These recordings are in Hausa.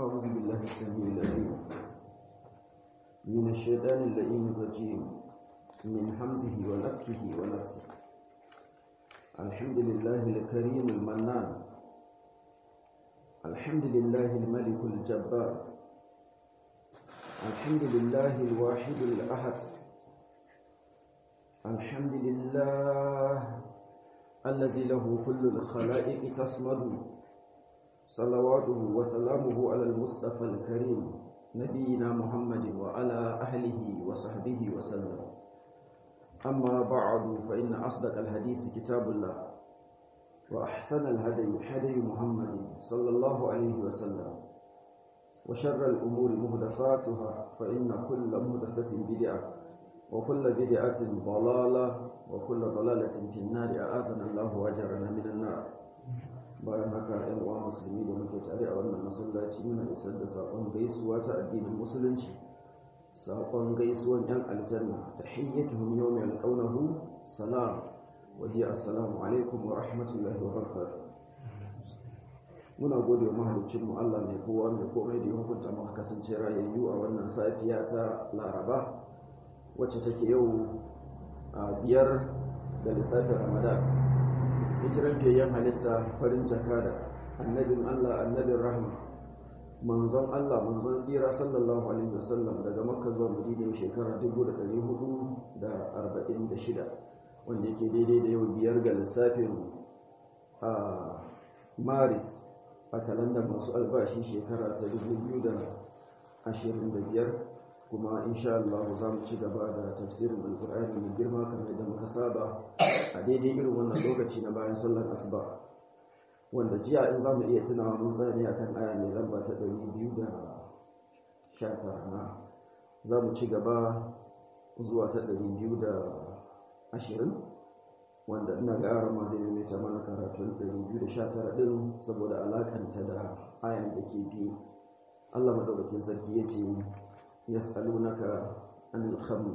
أعوذ بالله السميع العليم من الشيطان اللئيم الرجيم من حمزه ونفخه ونفسه الحمد لله الكريم المنان الحمد لله الملك الجبار الحمد لله الواحد الأحد الحمد لله الذي له كل الخلائق تصمد صلواته وسلامه على المصطفى الكريم نبينا محمد وعلى أهله وصحبه وسلم أما بعد فإن أصدق الحديث كتاب الله وأحسن الهدي هدي محمد صلى الله عليه وسلم وشر الأمور مهدفاتها فإن كل مهدفة بدعة وكل بدعة ضلالة وكل ضلالة في النار أعاذنا الله وأجرنا من النار bayan haka ‘yan uwa musulmi da muke tare a wannan masallaci muna isar da saƙon gaisuwa ta addinin musulunci saƙon gaisuwan ‘yan aljanna ta hiyyatuhum yau mai alƙaunahu salam wa hiya assalamu alaikum wa rahmatullahi wa barakatuh muna gode wa mahalicin mu Allah mai kowa mai komai da ya hukunta muka kasance rayayyu a wannan safiya ta Laraba wacce take yau a biyar da lissafin Ramadan hijiran fiyayyen halitta farin jaka da annabin Allah annabin rahma manzon Allah manzon tsira sallallahu alaihi wasallam daga makka zuwa madina shekarar 1446 wanda yake daidai da yau biyar ga lissafin a maris a kalandar masu albashi shekara ta 2025 kuma insha Allah za mu ci gaba da tafsirin alkur'ani mai girma kamar da muka saba a daidai irin wannan lokaci na bayan sallar asuba wanda jiya in za mu iya tunawa mun tsaya akan aya mai lamba ta 219 na za mu ci gaba zuwa ta 220 wanda ina ga yaran ma zai maimaita mana karatun 219 din saboda alakanta da ayan da ke biyu Allah madaukakin sarki ya ce يسألونك عن الخمر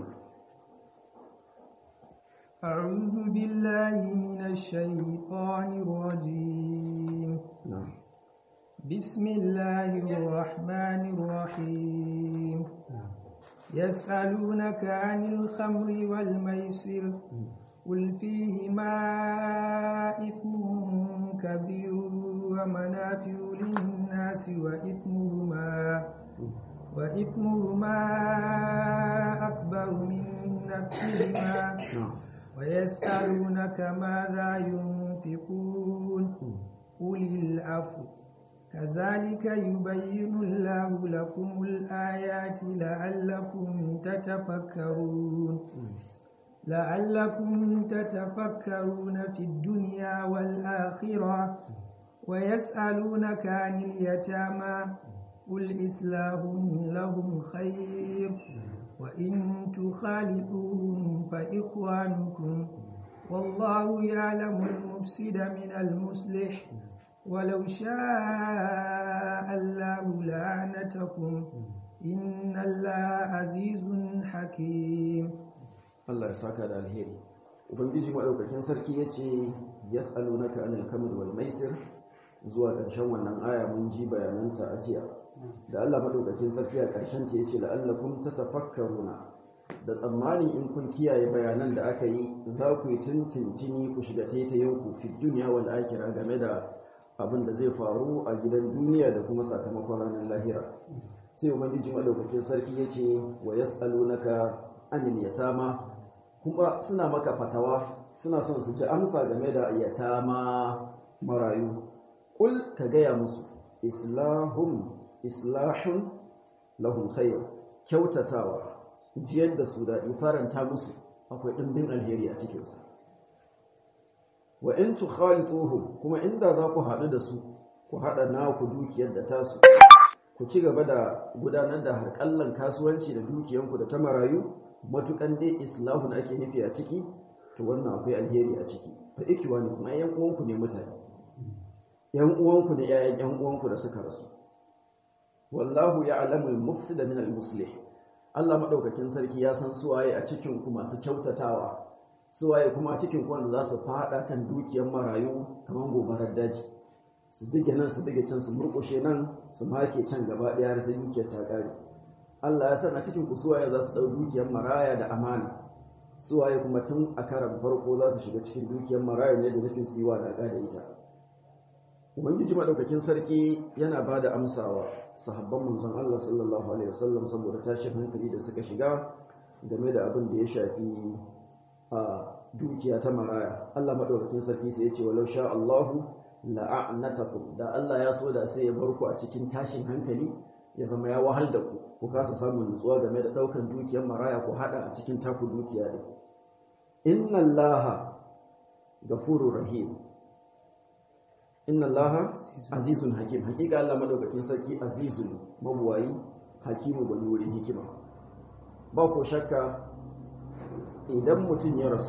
أعوذ بالله من الشيطان الرجيم نعم بسم الله الرحمن الرحيم يسألونك عن الخمر والميسر قل فيهما إثم كبير ومنافع للناس وإثمهما وإثمهما أكبر من نفسهما ويسألونك ماذا ينفقون قل العفو كذلك يبين الله لكم الآيات لعلكم تتفكرون لعلكم تتفكرون في الدنيا والآخرة ويسألونك عن اليتامى قل إصلاح لهم خير وإن تخالطوهم فإخوانكم والله يعلم المفسد من المصلح ولو شاء الله لعنتكم إن الله عزيز حكيم Allah ya saka da alheri ubangiji madaukakin sarki yace yas'alunaka anil kamr wal maisir zuwa ƙarshen wannan aya mun ji bayananta a jiya da Allah madaukakin sarki a ƙarshen ta yace la'allakum tatafakkaruna da tsammanin in kun kiyaye bayanan da aka yi za ku yi tintintini ku shiga taitayen ku fi duniya wal akhirah game da abin da zai faru a gidan duniya da kuma sakamakon ranar lahira sai ubangiji madaukakin sarki yace wa yas'alunaka anil yatama kuma suna maka fatawa suna son su ji amsa game da yatama marayu kul ka gaya musu islahun islahun lahum khair kyautatawa jiyar da su daɗi faranta musu akwai ɗimbin alheri a cikinsa wa in tukhalituhum kuma inda za ku haɗu da su ku haɗa naku dukiyar da tasu ku ci gaba da gudanar da harƙallan kasuwanci da dukiyanku da ta marayu matukan dai islahun ake nufi a ciki to wannan akwai alheri a ciki fa ikiwani kuma yan uwanku ne mutane yan uwanku ne yayan yan uwanku da suka rasu wallahu ya'lamu al-mufsida min al-muslih Allah madaukakin sarki ya san suwaye a cikin ku masu kyautatawa suwaye kuma a cikin ku wanda za su fada kan dukiyar marayu kamar gobarar daji su bige nan su bige can su murƙushe nan su make can gaba ɗaya har sai dukiyar ta ƙare Allah ya san a cikin kusuwaye za su ɗau dukiyar maraya da amana suwaye kuma tun a karan farko za su shiga cikin dukiyar maraya ne da nufin su yi wa daga da ita ubangiji maɗaukakin sarki yana ba da amsawa sahabban manzon Allah sallallahu alaihi wasallam saboda tashin hankali da suka shiga game da abin da ya shafi a dukiya ta maraya Allah maɗaukakin sarki sai ya ce walau sha Allahu la'anatakum da Allah ya so da sai ya bar ku a cikin tashin hankali ya zama ya wahal da ku ku kasa samun nutsuwa game da ɗaukan dukiyar maraya ku haɗa a cikin taku dukiya din inna Allaha gafurur rahim inna Allaha azizun hakim hakika Allah madaukakin sarki azizun mabuwayi hakimu bani wurin hikima ba ko shakka idan mutum ya rasu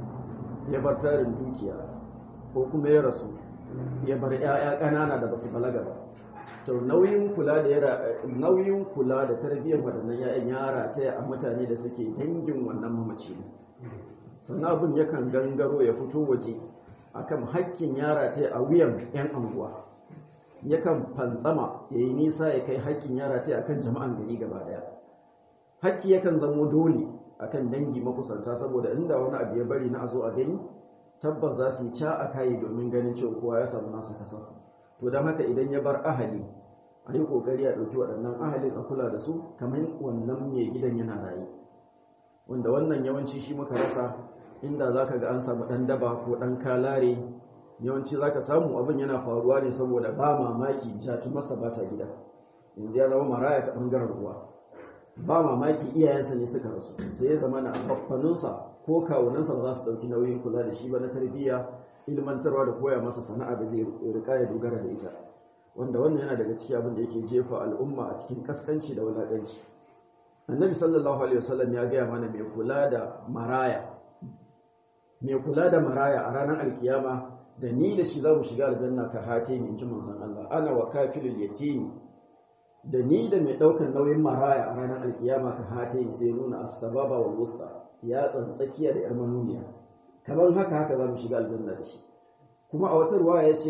ya bar tarin dukiya ko kuma ya rasu ya bar 'ya'ya ƙanana da basu balaga ba to nauyin kula da nauyin kula da tarbiyyar waɗannan 'ya'yan yara ta a mutane da suke dangin wannan mamaci ne sannan abin yakan gangaro ya fito waje akan hakkin yara ta a wuyan 'yan anguwa yakan fantsama ya yi nisa ya kai hakkin yara ta akan jama'an gari gaba daya hakki yakan zamo dole akan dangi makusanta saboda inda wani abu ya bari na a zo a gani tabbas za su yi ca a kayi domin ganin cewa kowa ya samu nasa kasa to don haka idan ya bar ahali a yi kokari a ɗauki waɗannan ahalin a kula da su kamar wannan mai gidan yana rayu wanda wannan yawanci shi muka rasa inda za ka ga an samu ɗan daba ko ɗan kalare yawanci za ka samu abin yana faruwa ne saboda ba mamaki jatu masa ba ta gida yanzu ya zama maraya ta ɓangaren ruwa ba mamaki iyayensa ne suka rasu sai ya zama na babbaninsa ko kawunansa ba za su ɗauki nauyin kula da shi ba na tarbiyya ilmantarwa da koya masa sana'a da zai rika ya dogara da ita wanda wannan yana daga cikin abin da yake jefa al'umma a cikin kaskanci da wulaƙanci annabi sallallahu alaihi wasallam ya gaya mana mai kula da maraya mai kula da maraya a ranar alkiyama da ni da shi za mu shiga aljanna ka hate ni in ji manzon Allah ana wa kafilul yatimi da ni da mai ɗaukar nauyin maraya a ranar alkiyama ka hate ni sai nuna as-sababa wal wusta ya tsantsakiya da yar manuniya kamar haka haka za mu shiga aljanna da shi kuma a wata ruwa ya ce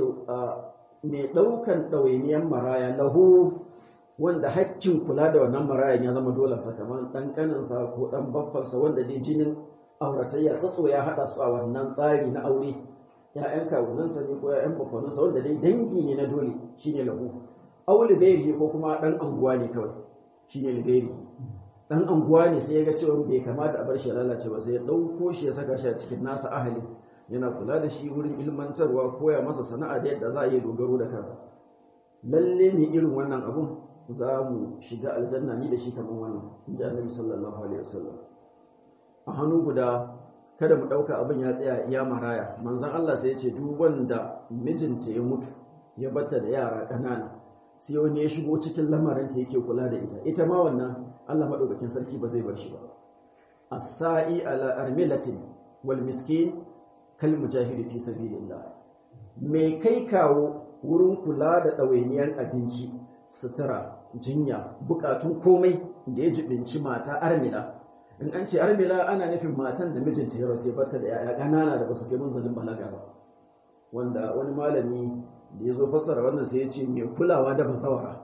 mai ɗaukan ɗawainiyar maraya lahu wanda hakkin kula da wannan marayan ya zama dole sa kamar ɗan ƙaninsa ko ɗan baffansa wanda dai jinin auratayya tsatso ya haɗa su a wannan tsari na aure ya'yan kawunansa ne ko ya'yan baffanansa wanda dai dangi ne na dole shine lahu auli gairi ko kuma ɗan anguwa ne kawai shine gairi ɗan anguwa ne sai ya ga cewa bai kamata a bar shi ya lalace ba sai ya ɗauko shi ya saka shi a cikin nasa ahali yana kula da shi wurin ilmantarwa koya masa sana'a da yadda za a yi dogaro da kansa lalle ne irin wannan abun za mu shiga aljanna ni da shi kamar wannan in ji annabi sallallahu alaihi wasallam a hannu guda kada mu ɗauka abin ya tsaya iya maraya manzon Allah sai ya ce duk wanda mijinta ya mutu ya batta da yara ƙanana sai wani ya shigo cikin lamarinta yake kula da ita ita ma wannan Allah madaukakin sarki ba zai bar shi ba as-sa'i ala armilatin wal miskin kal mujahidi fi sabilillah mai kai kawo wurin kula da ɗawainiyar abinci sutura jinya bukatun komai da ya jibinci mata armila in an ce armila ana nufin matan da mijinta ya rasu ya bata da yaya ƙanana da basu kai munzalin balaga ba wanda wani malami da ya zo fassara wannan sai ya ce mai kulawa da bazawara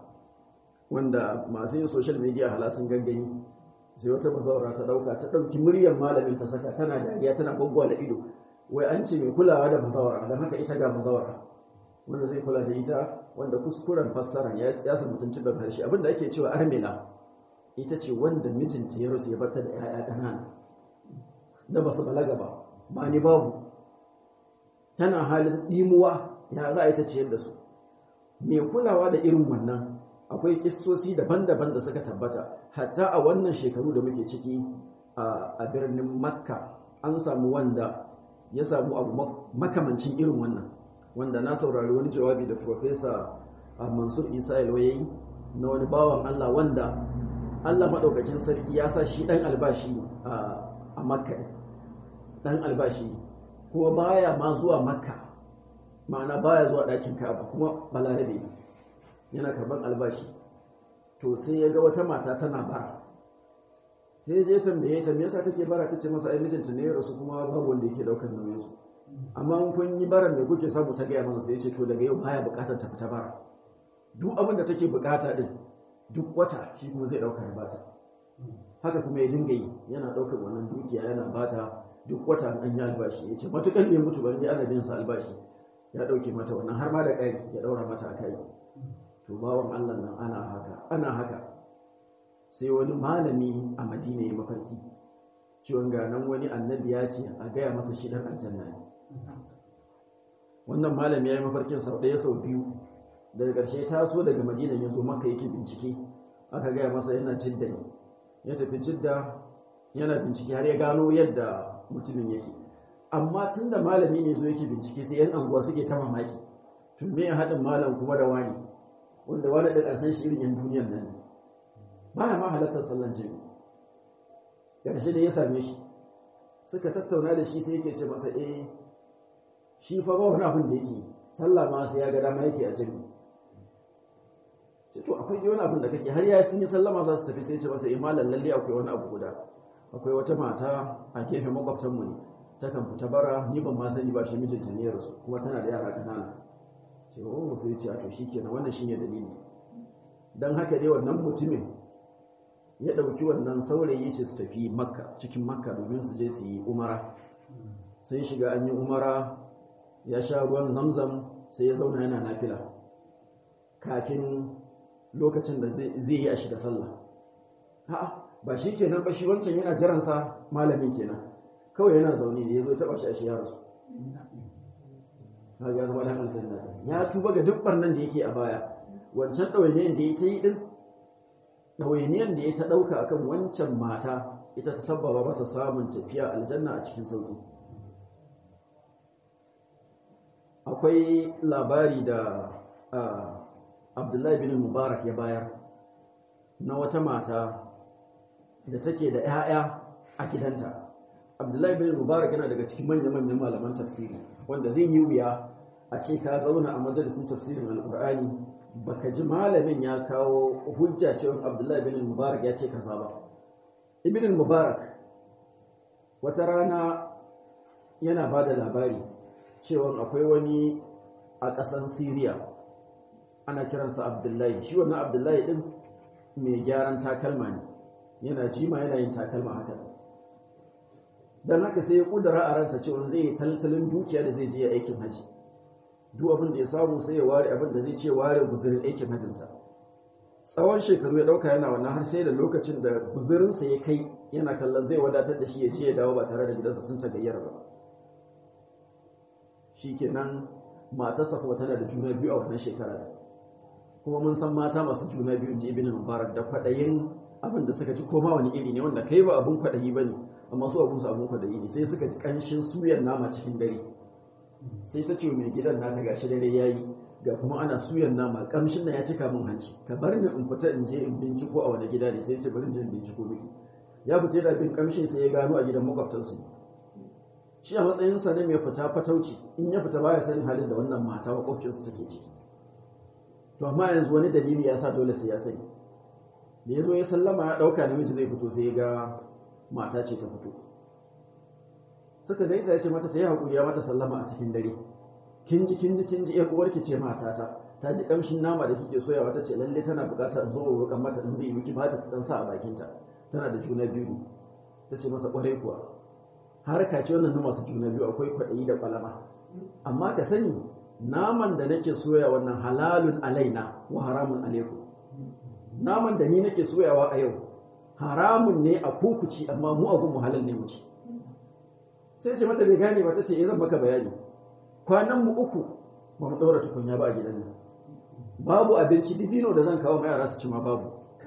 wanda masu yin social media hala sun gangani sai wata bazawara ta dauka ta dauki muryar malamin ta saka tana dariya tana gwaggwala ido wai an ce mai kulawa da bazawara don haka ita ga bazawara wanda zai kula da ita wanda kuskuren fassara ya ya samu mutuncin ban harshe abinda ake cewa armila ita ce wanda mijinta ya rasu ya bata da 'ya'ya ƙanana da basu balaga ba ba ni babu tana halin ɗimuwa ya za a yi ta ciyar da su mai kulawa da irin wannan akwai kissosi daban-daban da suka tabbata hatta a wannan shekaru da muke ciki a birnin makka an samu wanda ya samu abu makamancin irin wannan wanda na saurari wani jawabi da profesa mansur isa yi na wani bawan allah wanda allah maɗaukakin sarki ya sa shi ɗan albashi a makka ɗan albashi kuma baya ma zuwa makka ma'ana baya zuwa ɗakin ka'aba kuma balarabe yana karban albashi to sai ya ga wata mata tana bara sai je tambaye ta me yasa take bara tace masa ai mijinta ne ya rasu kuma babu wanda yake daukar nauyin su amma in kun yi baran da kuke samu ta gaya masa sai ce to daga yau baya bukatar ta fita bara duk abin da take bukata din duk wata shi kuma zai dauka ya bata haka kuma ya dinga yi yana daukar wannan dukiya yana bata duk wata an yi albashi ya ce matukan bai mutu ban ana biyan sa albashi ya dauke mata wannan har ma da kai ya daura mata a kai to bawan Allah nan ana haka ana haka sai wani malami a Madina ya mafarki ciwon ganan wani annabi ya ce a gaya masa shi dan aljanna ne wannan malami ya yi mafarkin sau ɗaya sau biyu daga ƙarshe taso daga madina ya zo maka yake bincike aka gaya masa yana jidda ne ya tafi jidda yana bincike har ya gano yadda mutumin yake amma tun da malami ne zo yake bincike sai yan anguwa suke ta mamaki tun me ya haɗin malam kuma da wani wanda wani ɗin a san shi irin yan duniyar nan ne ba ya ma halartar sallan jini ƙarshe da ya same shi suka tattauna da shi sai yake ce masa eh shi fa ba wani abin da yake sallah ma sai ya ga dama yake a jini to akwai wani abin da kake har ya sun yi sallama za su tafi sai ce masa imalan lalle akwai wani abu guda akwai wata mata a gefen makwabtan mu ne ta kan fita bara ni ban ma sani ba shi mijinta ne ya rasu kuma tana da yara kanana ce oh sai ce a to shikenan wannan shine dalili dan haka dai wannan mutumin ya dauki wannan saurayi ce su tafi makka cikin makka domin su je su yi umara sai shiga an yi umara ya sha ruwan zamzam sai ya zauna yana nafila kafin lokacin da zai yi a shiga sallah a'a ba shi kenan ba shi wancan yana jiransa malamin kenan kawai yana zaune da ya zo taba shi a shi ya rasu ya zama dan aljanna ya tuba ga duk barnan da yake a baya wancan ɗawainiyar da ya ta yi din ɗawainiyar da ya ta ɗauka akan wancan mata ita ta sabbaba masa samun tafiya aljanna a cikin sauki akwai labari da abdullahi bin mubarak ya bayar na wata mata da take da 'ya'ya a gidanta abdullahi bin mubarak yana daga cikin manya-manyan malaman tafsiri wanda zai yi wuya a ce ka zauna a majalisun tafsirin alkur'ani baka ji malamin ya kawo hujja cewa abdullahi bin mubarak ya ce kaza ba ibn mubarak wata rana yana ba da labari cewa akwai wani a ƙasan Siriya ana kiransa Abdullahi shi wannan Abdullahi din mai gyaran takalma ne yana jima yana yin takalma haka dan haka sai ya kudura a ransa cewa zai yi taltalin dukiya da zai je aikin haji duk abin da ya samu sai ya ware abin da zai ce ware guzurin aikin hajinsa tsawon shekaru ya dauka yana wannan har sai da lokacin da guzurinsa ya kai yana kallon zai wadatar da shi ya je ya dawo ba tare da gidansa sun tagayyara ba shikenan matarsa kuma tana da juna biyu a wannan shekara kuma mun san mata masu juna biyu ji ibn mubarak da kwadayin abin da suka ji koma wani iri ne wanda kai ba abun kwadayi bane amma su abun su abun kwadayi ne sai suka ji kanshin suyan nama cikin dare sai ta ce mai gidan nata gashi dare yayi ga kuma ana suyan nama kamshin nan ya cika min hanci ka bar ni in fita in je in binciko a wani gida ne sai ce bari in je in binciko miki ya fita da bin kamshin sai ya gano a gidan makwabtansu shi a matsayinsa ne mai fita fatauci in ya fita baya sanin halin da wannan mata makwabcinsu take ciki to amma yanzu wani dalili ya sa dole sai ya sani da ya zo ya sallama ya ɗauka namiji zai fito sai ya ga mata ce ta fito suka gaisa ya ce mata ta yi haƙuri ya mata sallama a cikin dare kin ji kin ji kin ji ƴar uwarki ce matata ta ji ƙamshin nama da kike soyawa ta ce lalle tana buƙatar in zo roƙan mata in zai yi miki ba ta ɗan sa a bakinta tana da juna biyu ta ce masa ƙwarai kuwa harka ce wannan na masu juna biyu akwai kwaɗayi da ƙwalama amma ka sani naman da nake soya wannan halalun alaina wa haramun alaikum naman da ni nake soyawa a yau haramun ne a kukuci amma mu abun mu halal ne mu ci sai ce mata bai gane ba ta ce zan maka bayani kwanan mu uku ba mu ɗaura tukunya ba a gidan nan babu abinci dibino da zan kawo ma yara su ci ma babu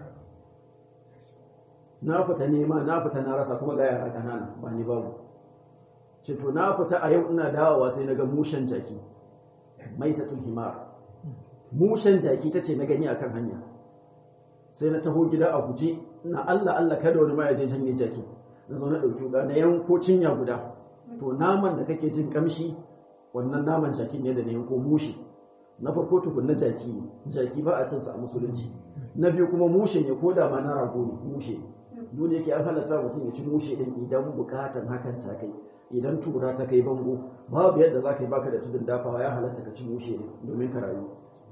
na fita nema na fita na rasa kuma ga yara ƙanana ba ni babu ce to na fita a yau ina dawowa sai na ga mushen jaki maitatul himar mushen jaki ta ce na gani akan hanya sai na taho gida a guje ina Allah Allah kada wani ma ya je janye jaki na zo na ɗauki wuka na yanko cinya guda to naman da kake jin kamshi wannan naman jaki ne da na yanko mushi na farko tukun na jaki ne jaki ba a cin sa a musulunci na biyu kuma mushe ne ko da ma na rago ne mushe dole yake an halatta mutum ya ci mushe din idan bukatan hakan ta kai idan tura ta kai bango babu yadda za ka yi baka da tudun dafawa ya halatta ka ci mushe din domin ka rayu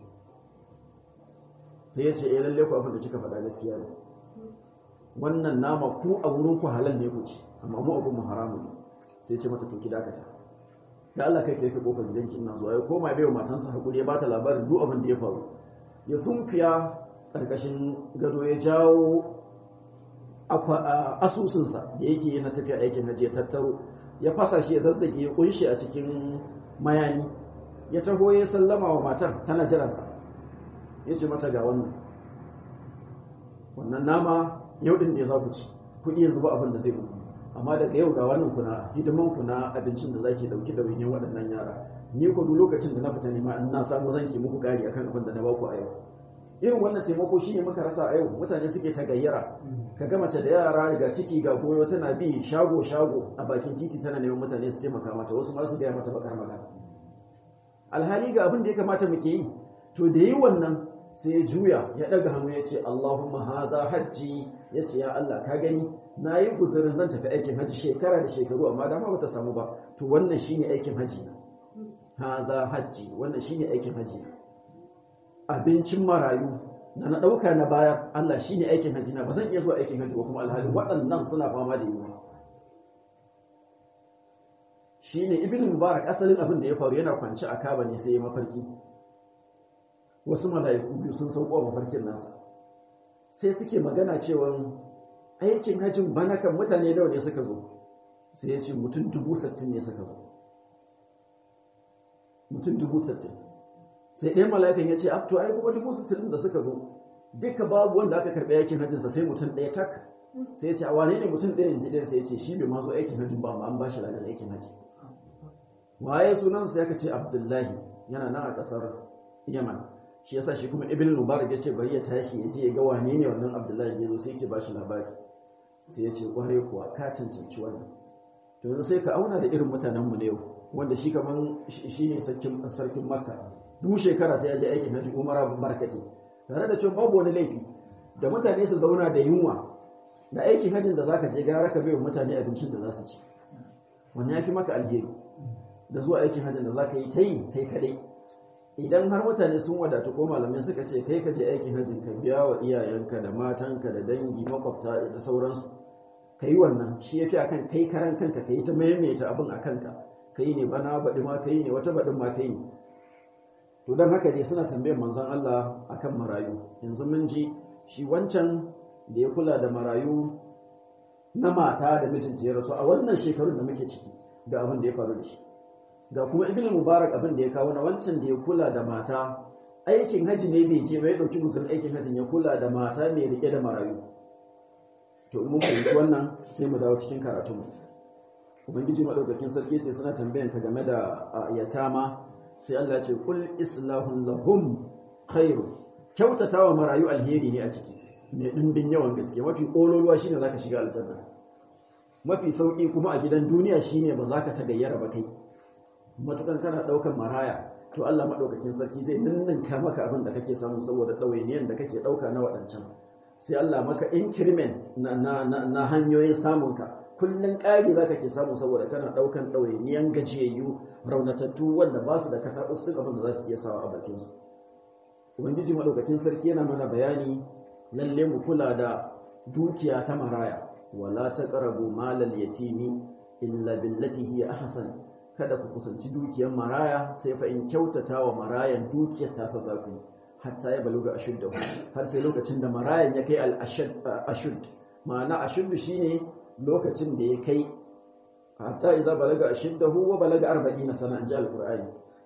sai ya ce eh lalle ku abin da kika faɗa gaskiya ne wannan nama ku a wurin ku halal ne ku ci amma mu abun mu haramu ne sai ce mata to ki dakata da Allah kai kai ka kofar gidanki ina zuwa ya koma bai wa matansa hakuri ya bata labarin duk abin da ya faru ya sunfiya karkashin gado ya jawo asusunsa da yake na tafiya aikin hajji ya tattaro ya fasa shi ya zazzage ya kunshi a cikin mayani ya taho ya sallama wa matar tana jiransa ya ce mata ga wannan wannan nama yau din da ya za ku ci kuɗi yanzu ba abin da zai muku amma daga yau ga wannan kuna hidiman ku na abincin da zaki dauki da wani waɗannan yara ni ko duk lokacin da na fita nema in na samu zan ki muku gari akan abin da na baku a yau irin wannan taimako shine muka rasa a yau mutane suke ta gayyara ka ga mace da yara ga ciki ga goyo tana bi shago shago a bakin titi tana neman mutane su taimaka mata wasu ma su gaya mata bakar magana alhali ga abin da ya kamata muke yi to da yi wannan sai ya juya ya daga hannu ya ce Allahumma haza hajji ya ce ya Allah ka gani na yi guzurin zan tafi aikin hajji shekara da shekaru amma dama bata samu ba to wannan shine aikin hajji na haza hajji wannan shine aikin hajji na abincin marayu da na ɗauka na bayar Allah shine aikin hajji na ba zan iya zuwa aikin hajji ba kuma alhali waɗannan suna fama da yunwa shine ibn mubarak asalin abin da ya faru yana kwance a kaba ne sai ya mafarki wasu mala'iku biyu sun sauko a mafarkin nasa sai suke magana cewa aikin hajjin bana kan mutane nawa ne suka zo sai ya ce mutum dubu sattin ne suka zo mutum dubu sattin sai ɗaya mala'ikan ya ce abto ai kuma dubu sattin da suka zo duka babu wanda aka karɓi aikin hajjinsa sai mutum ɗaya tak sai ya ce a wane ne mutum ɗaya ji ɗaya sai ya ce shi bai ma zo aikin hajjin ba amma an ba shi ladan aikin hajji waye sunansa ya ce abdullahi yana nan a ƙasar yaman shi yasa shi kuma ibn mubarak ya ce bari ya tashi ya je ya ga wane ne wannan abdullahi ya zo sai yake bashi labari sai ya ce kware kuwa ka cancanci wannan to yanzu sai ka auna da irin mutanen mu ne yau wanda shi kaman shi ne sarkin sarkin makka duk shekara sai ya je aikin haji umara barkati tare da cewa babu wani laifi da mutane su zauna da yunwa da aikin hajin da zaka je gara ka bai wa mutane abincin da za su ci wannan ya fi maka alheri da zuwa aikin hajin da zaka yi ta yi kai kadai idan har mutane sun wadatu ko malamai suka ce kai ka je aikin hajjin ka biya wa iyayenka da matanka da dangi makwabta da sauransu ka yi wannan shi ya fi a kan kai karan kanka ka yi ta maimaita abin a kanka ka yi ne bana baɗi ma ka yi ne wata baɗin ma ka yi to don haka dai suna tambayar manzon Allah akan marayu yanzu mun ji shi wancan da ya kula da marayu na mata da mijinta ya rasu a wannan shekarun da muke ciki ga abin da ya faru da shi ga kuma ibn mubarak abin da ya kawo na wancan da ya kula da mata aikin haji ne bai je bai dauki musulun aikin hajin ya kula da mata mai rike da marayu to mun fahimci wannan sai mu dawo cikin karatu mu ubangiji madaukakin sarki ce suna tambayan ka game da yatama sai Allah ya ce kul islahun lahum khairu kyautatawa marayu alheri ne a ciki mai dimbin yawan gaske mafi kololuwa shine zaka shiga aljanna mafi sauki kuma a gidan duniya shine ba za ka ta gayyara ba kai matukan kana daukan maraya to Allah madaukakin sarki zai ninninka maka abin da kake samu saboda ɗawainiyan da kake dauka na waɗancan sai Allah maka increment na, na, na, na hanyoyin samunka kullun ƙari za ka ke samu saboda kana ɗaukan ɗawainiyan gajiyayyu raunatattu wanda ba su da kataɓus duk abin da za su iya sawa a bakinsu ubangiji madaukakin sarki yana mana bayani lalle mu kula da dukiya ta maraya wala taqrabu malal yatimi illa billati hiya ahsan kada ku kusanci dukiyar maraya sai fa in kyautata wa marayan dukiyar tasa za ku hatta ya baluga ashudda har sai lokacin da marayan ya kai al-ashud ma'ana ashuddu shine lokacin da ya kai hatta idza balaga ashuddahu wa balaga 40 sana an ji al-qur'ani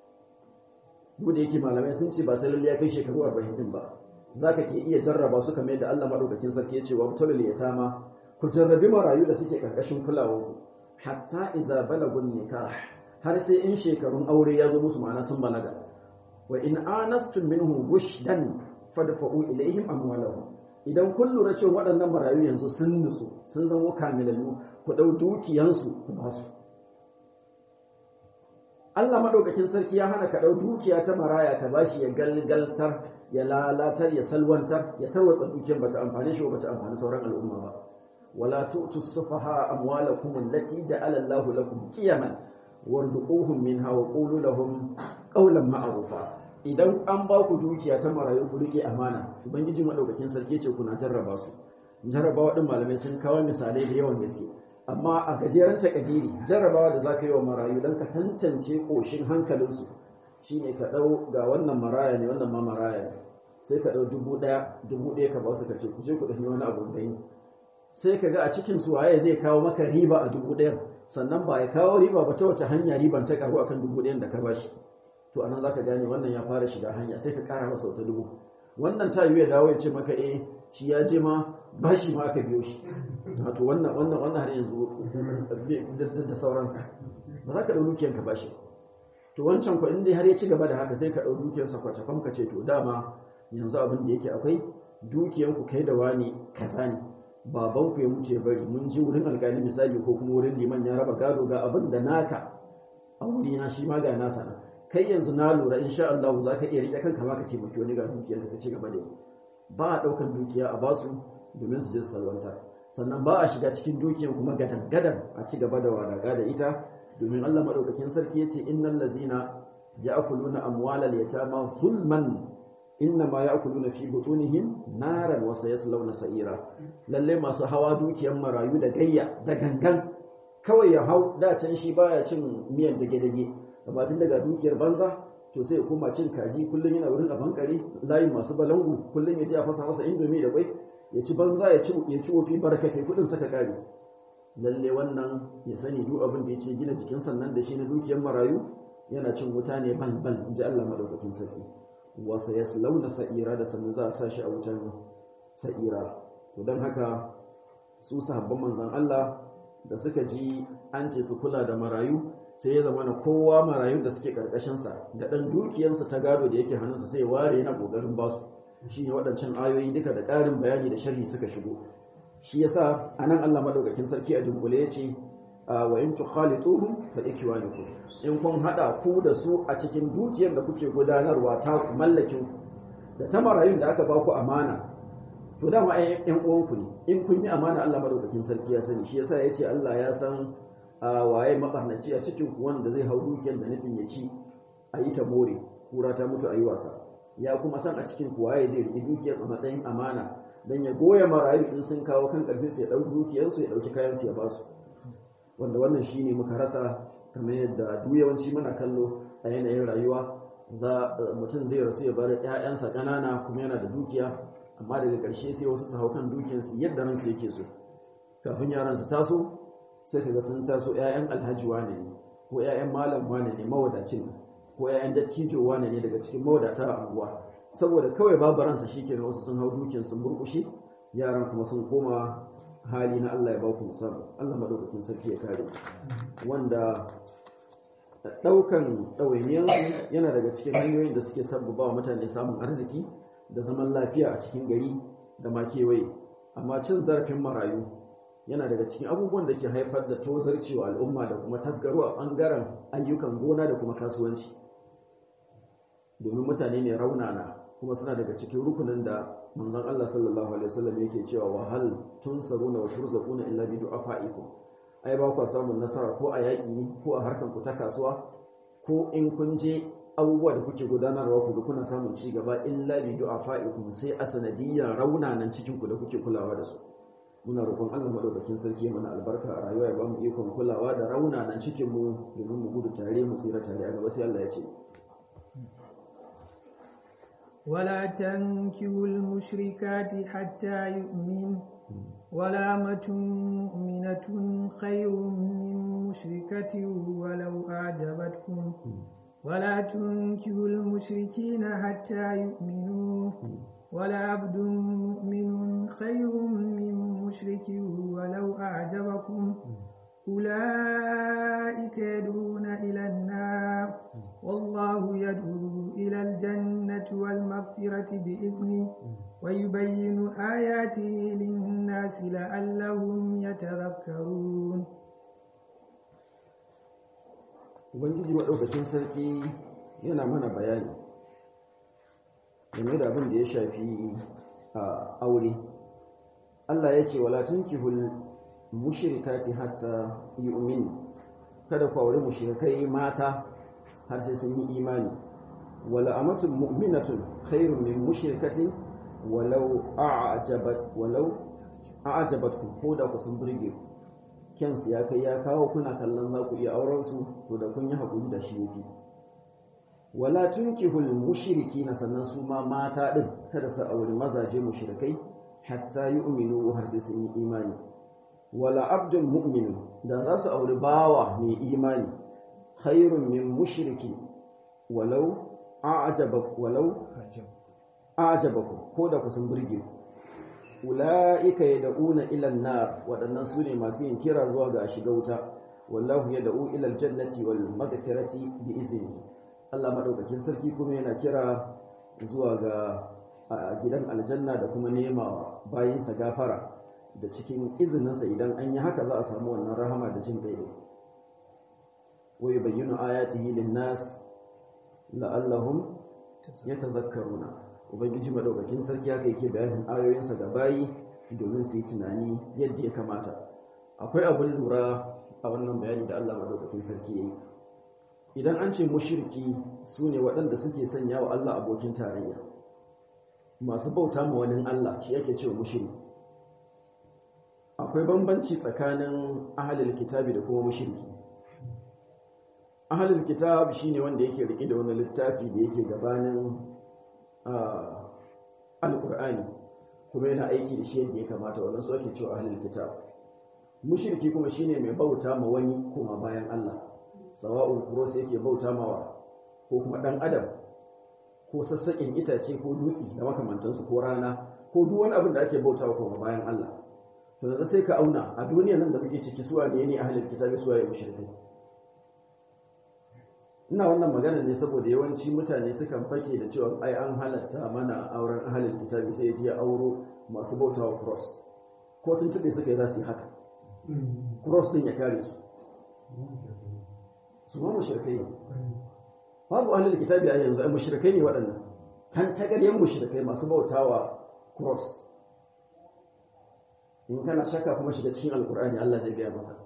duk da yake malamai sun ce ba sai lalle ya kai shekaru 40 din ba zaka ke iya jarraba su kamar yadda Allah madaukakin sarki ya ce wa tulul yatama ku jarrabi marayu da suke karkashin kulawa hatta idza balagun nikah har sai in shekarun aure ya zo musu ma'ana sun balaga wa in anastum minhum rushdan fadfa'u ilaihim amwalahum idan kun lura cewa waɗannan marayu yanzu sun nutsu sun zama kamilallu ku ɗau dukiyansu ku ba su Allah madaukakin sarki ya hana ka ɗau dukiya ta maraya ka bashi ya galgaltar ya lalatar ya salwantar ya tarwatsa dukiyar bata amfane shi ba bata amfani sauran al'umma ba wala tu'tu sufaha amwalakum allati ja'ala Allahu lakum qiyaman warzuquhum minha wa qulu lahum qawlan ma'rufa idan an ba ku dukiya ta marayu ku rike amana ubangiji madaukakin sarki ce kuna jarraba su jarrabawa din malamai sun kawo misalai da yawan gaske amma a gajeren takadiri jarrabawa da zaka yi wa marayu dan ka tantance koshin hankalinsu shine ka dau ga wannan maraya ne wannan ma maraya ne sai ka dau dubu daya dubu daya ka ba su ka ce ku je ku dafi wani abu da yi sai ka ga a cikin su waye zai kawo maka riba a dubu ɗayan sannan ba ya kawo riba ba ta wace hanya riban ta karu akan dubu ɗayan da ka bashi to anan zaka gane wannan ya fara shiga hanya sai ka ƙara masa wata dubu wannan ta yi ya dawo ya ce maka eh shi ya je ma bashi ma aka biyo shi wato wannan wannan wannan har yanzu da sauransa ba za ka ɗau dukiyanka bashi to wancan ko in dai har ya ci gaba da haka sai ka ɗau dukiyarsa kwacafam ka ce to dama yanzu abin da yake akwai dukiyanku kai da wani kaza ne babanku ya mutu ya bari mun ji wurin alƙali misali ko kuma wurin liman ya raba gado ga abin da naka a wuri na shi ma ga nasa na kai yanzu na lura insha Allah za ka iya riƙe kanka ma ka taimaki wani ga dukiyar ka ci gaba da yi ba a ɗaukar dukiya a basu domin su je su salwanta sannan ba a shiga cikin dukiyar kuma gadan gadan a ci gaba da wadaga da ita domin Allah madaukakin sarki yace innal ladzina ya'kuluna amwalal yatama zulman innama ya'kuluna fi butunihim naran wa sayaslawna sa'ira lalle masu hawa dukiyar marayu da gayya da gangan kawai ya hau da can shi baya cin miyan dage dage amma tun daga dukiyar banza to sai ya koma cin kaji kullum yana wurin a bankare layin masu balangu kullum ya je a fasa masa indomi da kwai ya ci banza ya ci ya ci wofi barkatai kudin saka kare lalle wannan ya sani duk abin da ya ce gina jikin sannan da shi na dukiyar marayu yana cin wuta ne ban ban in ji Allah madaukakin sarki wasa ya launa sa'ira da sannan za a sa shi a wutan sa'ira to don haka su sahabban manzan Allah da suka ji an ce su kula da marayu sai ya zama na kowa marayun da suke karkashinsa da ɗan dukiyarsa ta gado da yake hannunsa sai ware yana ƙoƙarin basu shi ne waɗancan ayoyi duka da ƙarin bayani da sharhi suka shigo shi yasa anan Allah madaukakin sarki a dunkule ya ce wa in tukhalituhum fa ikwanukum in kun hada ku da su a cikin dukiyar da kuke gudanarwa ta mallakin da ta marayun da aka ba ku amana to dama ai yan uwanku ne in kun yi amana Allah madaukakin sarki ya sani shi yasa yace Allah ya san waye mabarnaci a cikin ku wanda zai hau dukiyar da nufin ya ci a yi ta more kura ta mutu a yi wasa ya kuma san a cikin ku waye zai riƙi dukiyar a matsayin amana dan ya goya marayu in sun kawo kan karfin su ya dau dukiyar su ya dauki kayan su ya ba su wanda wannan shine muka rasa kamar yadda duk yawanci muna kallo a yanayin rayuwa za mutum zai rasu ya bar ƴaƴansa ƙanana kuma yana da dukiya amma daga ƙarshe sai wasu su hau kan dukiyarsu yadda ransu yake so kafin yaran su taso sai kaga sun taso ƴaƴan alhaji wane ne ko ƴaƴan malam wane ne mawadacin ko ƴaƴan dattijo wane ne daga cikin mawadata a unguwa saboda kawai babu ransa shikenan wasu sun hau dukiyar sun burkushe yaran kuma sun koma hali na Allah ya ba ku musamman Allah madaukakin sarki ya kare wanda daukan ɗawainiyar yana daga cikin hanyoyin da suke sabbaba wa mutane samun arziki da zaman lafiya a cikin gari da ma kewaye amma cin zarafin marayu yana daga cikin abubuwan da ke haifar da tozarcewa al'umma da kuma tasgaro a ɓangaren ayyukan gona da kuma kasuwanci domin mutane ne raunana kuma suna daga cikin rukunin da manzon Allah sallallahu alaihi wasallam yake cewa wa hal tunsaruna wa turzaquna illa bi du'afaikum ai ba ku samun nasara ko a yaƙi ne ko a harkan ku ta kasuwa ko in kun je abubuwa da kuke gudanarwa ku ga kuna samun ci gaba illa bi du'afaikum sai a sanadiyyar raunanan cikin ku da kuke kulawa da su muna roƙon Allah madaukakin sarki mana albarka a rayuwa ya ba mu ikon kulawa da raunanan cikin mu domin mu gudu tare mu tsira tare a gaba sai Allah ya ce ولا تنكحوا المشركات حتى يؤمن ولا أمة مؤمنة خير من مشركة ولو أعجبتكم ولا تنكحوا المشركين حتى يؤمنوا ولا عبد مؤمن خير من مشرك ولو أعجبكم أولئك يدعون إلى النار والله يدعو إلى الجنة والمغفرة بإذنه ويبين آياته للناس لعلهم يتذكرون Ubangiji maɗaukacin sarki yana mana bayani game da abin da ya shafi a aure. Allah ya ce, Wala tunkihul mushrikati hatta yu'min kada ku aure mushrikai mata har sai sun yi imani wala amatun mu'minatun khairun min mushrikatin walau a'jabat walau a'jabatkum ko da ku sun burge ku kyansu ya kai ya kawo kuna kallon za ku iya auren su to da kun yi hakuri da shi yafi wala tunkihul mushrikina sannan su ma mata din kada su auri mazaje mushrikai hatta yu'minu har sai sun yi imani wala abdun mu'min da za su auri bawa mai imani khairun min mushriki walau a'jabak walau a'jabakum ko da ku sun burge ku ula'ika yad'una ila an-nar wadannan sune masu yin kira zuwa ga shiga wuta wallahu yad'u ila al-jannati wal maghfirati bi iznihi Allah madaukakin sarki kuma yana kira zuwa ga gidan aljanna da kuma nema bayinsa gafara da cikin izininsa idan an yi haka za a samu wannan rahama da jin daidai wa yubayyinu ayatihi lin-nas la'allahum yatazakkaruna ubangiji madaukakin sarki haka yake bayanin ayoyinsa ga bayi domin su yi tunani yadda ya kamata akwai abin lura a wannan bayani da Allah madaukakin sarki yayi idan an ce mushriki sune waɗanda suke sanya wa Allah abokin tarayya masu bauta ma wani Allah shi yake cewa mushriki akwai bambanci tsakanin ahalil kitabi da kuma mushriki ahalil kitab shine wanda yake rike da wani littafi da yake gabanin alkur'ani kuma yana aiki da shi yadda ya kamata wannan su ake cewa ahalil kitab mushriki kuma shine mai bauta ma wani kuma bayan Allah sawa'un kuros yake bauta mawa ko kuma dan adam ko sassaƙin itace ko dutse da makamantansu ko rana ko duk wani abin da ake bautawa kuma bayan Allah to da sai ka auna a duniyar nan da muke ciki suwa ne ne ahlul kitabi suwa ya mushrikai ina wannan magana ne saboda yawanci mutane sukan fake da cewa ai an halatta mana auren ahlul kitabi sai ya je auro masu bautawa cross ko tun tube suka yi za su yi haka cross din ya kare su su ma mushrikai ne babu ahlul kitabi a yanzu ai mushrikai ne waɗannan kan tagaryen mushrikai masu bautawa cross in kana shakka kuma shiga cikin alkur'ani Allah zai gaya maka